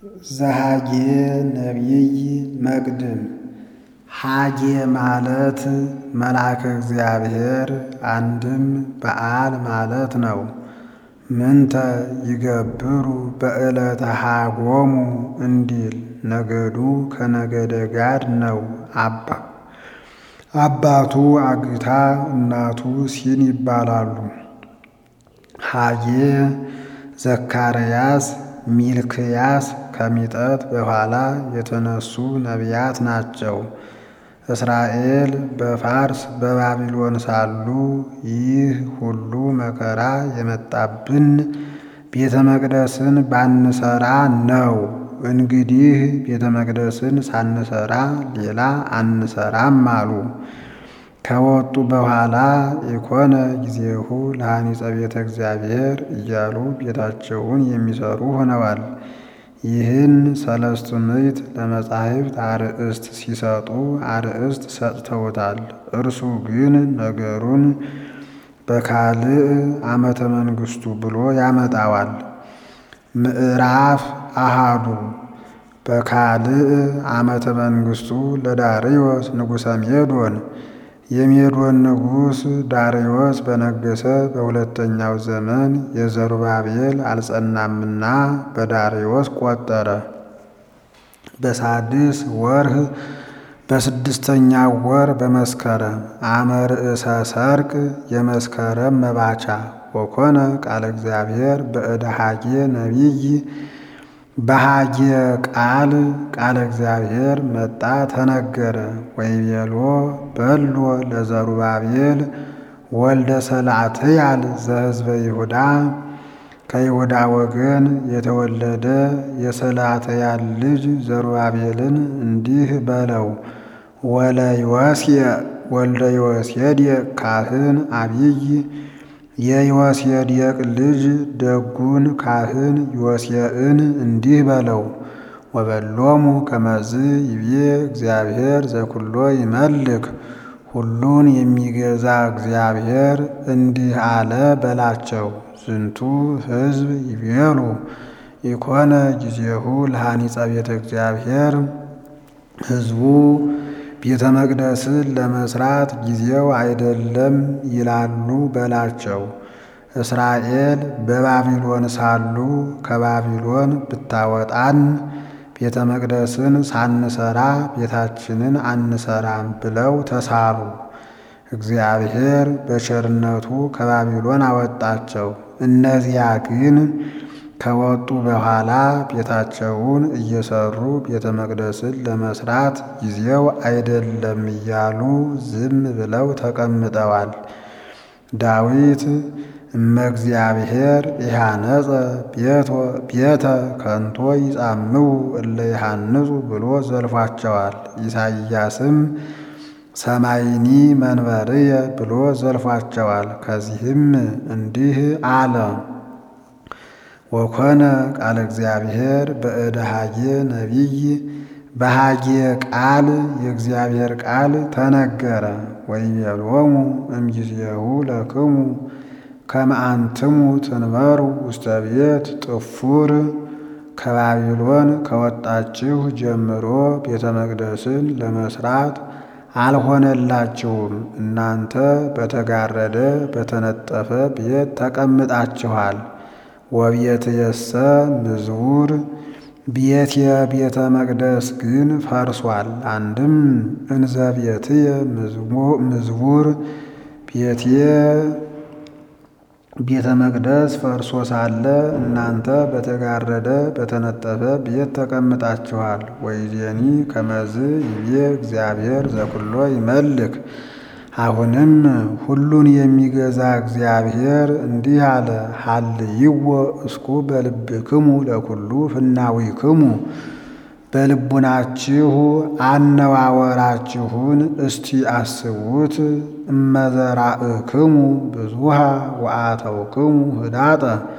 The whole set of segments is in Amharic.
ዘሃጌ ነቢይ መቅድም ሀጌ ማለት መልአከ እግዚአብሔር አንድም በዓል ማለት ነው። ምንተ ይገብሩ በዕለተ ሀጎሙ እንዲል ነገዱ ከነገደ ጋድ ነው። አባ አባቱ አግታ እናቱ ሲን ይባላሉ። ሀጌ ዘካርያስ ሚልክያስ ከሚጠት በኋላ የተነሱ ነቢያት ናቸው። እስራኤል በፋርስ በባቢሎን ሳሉ ይህ ሁሉ መከራ የመጣብን ቤተ መቅደስን ባንሰራ ነው። እንግዲህ ቤተ መቅደስን ሳንሰራ ሌላ አንሰራም አሉ። ከወጡ በኋላ የኮነ ጊዜሁ ለሐኒጸ ቤተ እግዚአብሔር እያሉ ቤታቸውን የሚሰሩ ሆነዋል። ይህን ሰለስቱ ምዕት ለመጻሕፍት አርእስት ሲሰጡ አርእስት ሰጥተውታል። እርሱ ግን ነገሩን በካልዕ ዓመተ መንግሥቱ ብሎ ያመጣዋል። ምዕራፍ አሃዱ በካልዕ ዓመተ መንግሥቱ ለዳርዮስ ንጉሠ ሜዶን የሜዶን ንጉሥ ዳርዮስ በነገሰ በሁለተኛው ዘመን የዘሩባቤል አልጸናምና በዳርዮስ ቆጠረ። በሳድስ ወርህ በስድስተኛው ወር በመስከረም አመ ርእሰ ሰርቅ የመስከረም መባቻ ወኮነ ቃለ እግዚአብሔር በእደ ሀጌ ነቢይ በሀጌ ቃል ቃለ እግዚአብሔር መጣ ተነገረ። ወይቤሎ በሎ ለዘሩባቤል ወልደ ሰላትያል ዘሕዝበ ይሁዳ ከይሁዳ ወገን የተወለደ የሰላትያል ልጅ ዘሩባቤልን እንዲህ በለው ወለ ዮስየ ወልደ ዮሴዴቅ ካህን አብይ የዮሴዴቅ ልጅ ደጉን ካህን ዮሴዕን እንዲህ በለው ወበሎሙ ከመዝ ይቤ እግዚአብሔር ዘኩሎ ይመልክ ሁሉን የሚገዛ እግዚአብሔር እንዲህ አለ በላቸው። ዝንቱ ሕዝብ ይቤሉ ኢኮነ ጊዜሁ ለሐኒጸ ቤተ እግዚአብሔር ሕዝቡ ቤተ መቅደስን ለመስራት ጊዜው አይደለም ይላሉ በላቸው። እስራኤል በባቢሎን ሳሉ ከባቢሎን ብታወጣን ቤተ መቅደስን ሳንሰራ ቤታችንን አንሰራም ብለው ተሳሉ። እግዚአብሔር በቸርነቱ ከባቢሎን አወጣቸው። እነዚያ ግን ከወጡ በኋላ ቤታቸውን እየሰሩ ቤተ መቅደስን ለመስራት ጊዜው አይደለም እያሉ ዝም ብለው ተቀምጠዋል። ዳዊት እመ እግዚአብሔር ኢሃነጸ ቤተ ከንቶ ይጻምው እለ ይሃንጹ ብሎ ዘልፏቸዋል። ኢሳይያስም ሰማይኒ መንበርየ ብሎ ዘልፏቸዋል። ከዚህም እንዲህ አለ ወኮነ ቃለ እግዚአብሔር በእደ ሀጌ ነቢይ በሀጌ ቃል የእግዚአብሔር ቃል ተነገረ። ወይቤሎሙ እምጊዜሁ ለክሙ ከመ አንትሙ ትንበሩ ውስተ ቤት ጥፉር ከባቢሎን ከወጣችሁ ጀምሮ ቤተ መቅደስን ለመስራት አልሆነላችሁም። እናንተ በተጋረደ በተነጠፈ ቤት ተቀምጣችኋል። ወቤትየሰ ምዝቡር ቤትየ ቤተ መቅደስ ግን ፈርሷል። አንድም እንዘ ቤትየ ምዝቡር ቤትየ ቤተ መቅደስ ፈርሶ ሳለ እናንተ በተጋረደ በተነጠፈ ቤት ተቀምጣችኋል። ወይዜኒ ከመዝ ይቤ እግዚአብሔር ዘኩሎ ይመልክ አሁንም ሁሉን የሚገዛ እግዚአብሔር እንዲህ አለ፣ ሀልይዎ እስኩ በልብክሙ ለኩሉ ፍናዊክሙ በልቡናችሁ አነዋወራችሁን እስቲ አስቡት። እመዘራእክሙ ብዙሃ ወአተውክሙ ህዳጠ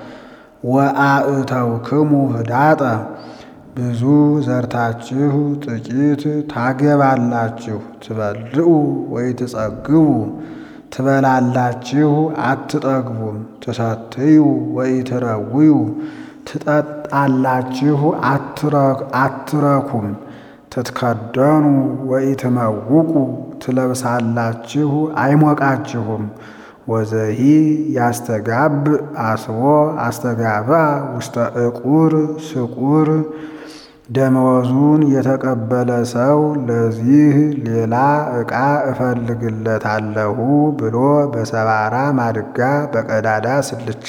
ወአእተውክሙ ህዳጠ ብዙ ዘርታችሁ ጥቂት ታገባላችሁ። ትበልዑ ወይ ትጸግቡ ትበላላችሁ አትጠግቡም። ትሰትዩ ወይ ትረውዩ ትጠጣላችሁ አትረኩም። ትትከደኑ ወኢትመውቁ ትለብሳላችሁ አይሞቃችሁም። ወዘሂ ያስተጋብ አስቦ አስተጋባ ውስተ ዕቁር ስቁር ደመወዙን የተቀበለ ሰው ለዚህ ሌላ ዕቃ እፈልግለታለሁ ብሎ በሰባራ ማድጋ በቀዳዳ ስልቻ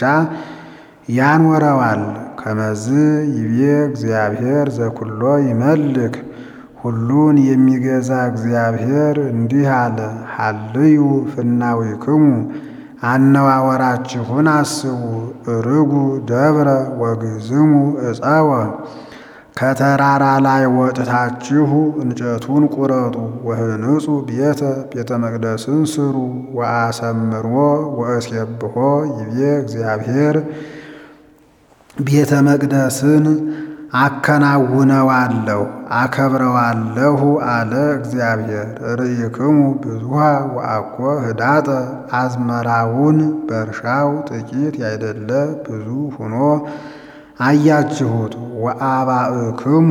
ያኖረዋል። ከመዝ ይቤ እግዚአብሔር ዘኩሎ ይመልክ ሁሉን የሚገዛ እግዚአብሔር እንዲህ አለ። ሀልዩ ፍናዊክሙ አነዋወራችሁን አስቡ። እርጉ ደብረ ወግዝሙ እፀወ ከተራራ ላይ ወጥታችሁ እንጨቱን ቁረጡ። ወህንጹ ቤተ ቤተ መቅደስን ስሩ። ወአሰምሮ ወእሴብሖ ይቤ እግዚአብሔር ቤተ መቅደስን አከናውነዋለሁ አከብረዋለሁ አለ እግዚአብሔር። ርኢክሙ ብዙሃ ወአኮ ህዳጠ አዝመራውን በእርሻው ጥቂት ያይደለ ብዙ ሆኖ አያችሁት። ወአባእክሙ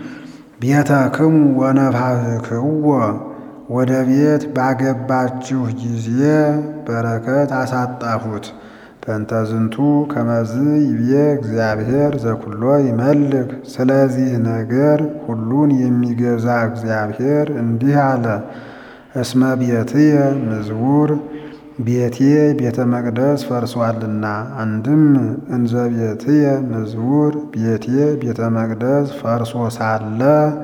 ቤተክሙ ወነፋህክዎ ወደ ቤት ባገባችሁ ጊዜ በረከት አሳጣሁት። በእንተ ዝንቱ ከመዝ ይቤ እግዚአብሔር ዘኩሎ ይመልክ። ስለዚህ ነገር ሁሉን የሚገዛ እግዚአብሔር እንዲህ አለ። እስመ ቤትየ ምዝቡር ቤቴ ቤተ መቅደስ ፈርሷልና። አንድም እንዘ ቤትየ ምዝቡር ቤቴ ቤተ መቅደስ ፈርሶ ሳለ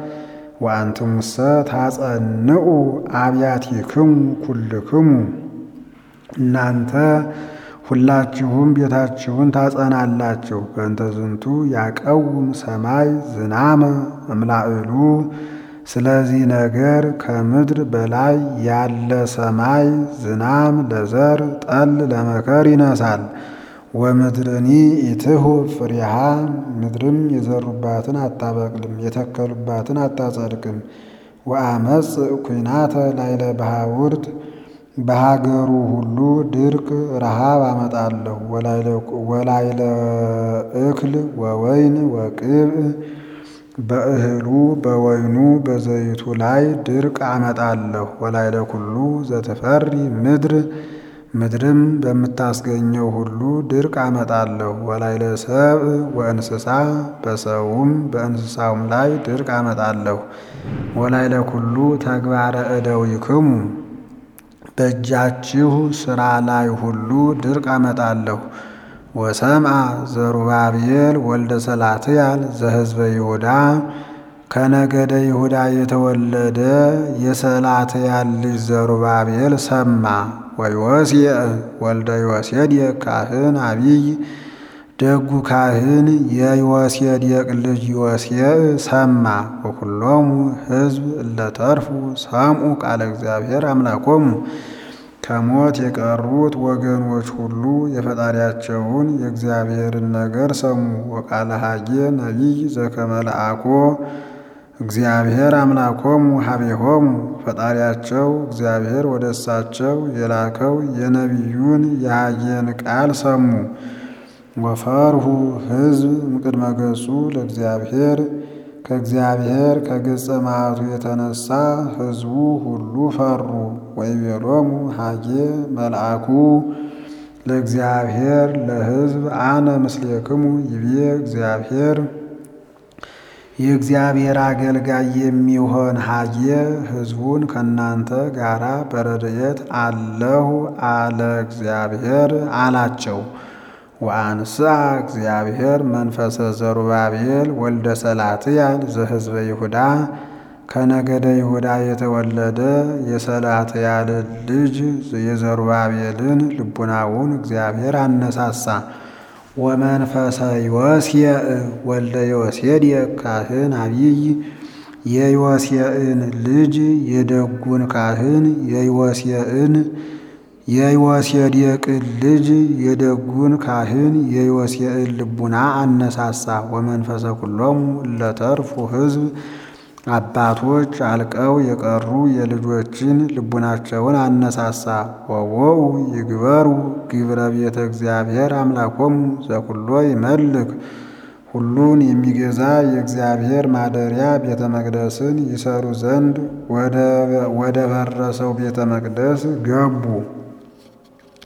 ወአንትሙሰ ታጸንዑ አብያቲክሙ ኩልክሙ እናንተ ሁላችሁም ቤታችሁን ታጸናላችሁ። በእንተ ዝንቱ ያቀውም ሰማይ ዝናመ እምላዕሉ ስለዚህ ነገር ከምድር በላይ ያለ ሰማይ ዝናም ለዘር ጠል ለመከር ይነሳል። ወምድርኒ ኢትሁ ፍሬሃ ምድርም የዘሩባትን አታበቅልም፣ የተከሉባትን አታጸድቅም። ወአመፅ ኩናተ ላይለ ባሕውርት በሀገሩ ሁሉ ድርቅ ረሃብ አመጣለሁ። ወላይለ እክል ወወይን ወቅብዕ በእህሉ በወይኑ በዘይቱ ላይ ድርቅ አመጣለሁ። ወላይለ ኩሉ ዘተፈሪ ምድር ምድርም በምታስገኘው ሁሉ ድርቅ አመጣለሁ። ወላይለ ሰብእ ወእንስሳ በሰውም በእንስሳውም ላይ ድርቅ አመጣለሁ። ወላይለ ኩሉ ተግባረ እደዊክሙ በእጃችሁ ሥራ ላይ ሁሉ ድርቅ አመጣለሁ። ወሰምአ ዘሩባቤል ወልደ ሰላትያል ዘሕዝበ ይሁዳ ከነገደ ይሁዳ የተወለደ የሰላትያል ልጅ ዘሩባቤል ሰማ። ወዮስየ ወልደ ዮሴዴቅ ካህን አቢይ ደጉ ካህን የዮሴዴቅ ልጅ ዮሴዕ ሰማ። ወኩሎሙ ሕዝብ እለተርፉ ሰምዑ ቃለ እግዚአብሔር አምላኮሙ ከሞት የቀሩት ወገኖች ሁሉ የፈጣሪያቸውን የእግዚአብሔርን ነገር ሰሙ። ወቃለ ሐጌ ነቢይ ዘከመልአኮ እግዚአብሔር አምላኮሙ ሀቤሆሙ ፈጣሪያቸው እግዚአብሔር ወደ እሳቸው የላከው የነቢዩን የሐጌን ቃል ሰሙ። ወፈርሁ ሕዝብ እምቅድመ ገጹ ለእግዚአብሔር ከእግዚአብሔር ከገጸ መዓቱ የተነሳ ሕዝቡ ሁሉ ፈሩ። ወይቤሎሙ ሐጌ መልአኩ ለእግዚአብሔር ለሕዝብ አነ ምስሌክሙ ይቤ እግዚአብሔር የእግዚአብሔር አገልጋይ የሚሆን ሐጌ ሕዝቡን ከእናንተ ጋራ በረድኤት አለሁ አለ እግዚአብሔር አላቸው። ወአንስአ እግዚአብሔር መንፈሰ ዘሩባቤል ወልደ ሰላትያል ዘሕዝበ ይሁዳ ከነገደ ይሁዳ የተወለደ የሰላትያልን ልጅ የዘሩባቤልን ልቡናውን እግዚአብሔር አነሳሳ። ወመንፈሰ ዮሴዕ ወልደ ዮሴዴቅ ካህን አቢይ የዮሴዕን ልጅ የደጉን ካህን የዮሴዕን የዮሴዴቅን ልጅ የደጉን ካህን የዮሴዕን ልቡና አነሳሳ። ወመንፈሰ ኩሎሙ እለተርፉ ሕዝብ አባቶች አልቀው የቀሩ የልጆችን ልቡናቸውን አነሳሳ። ወወኡ ይግበሩ ግብረ ቤተ እግዚአብሔር አምላኮሙ ዘኩሎ ይመልክ ሁሉን የሚገዛ የእግዚአብሔር ማደሪያ ቤተ መቅደስን ይሰሩ ዘንድ ወደ ፈረሰው ቤተ መቅደስ ገቡ።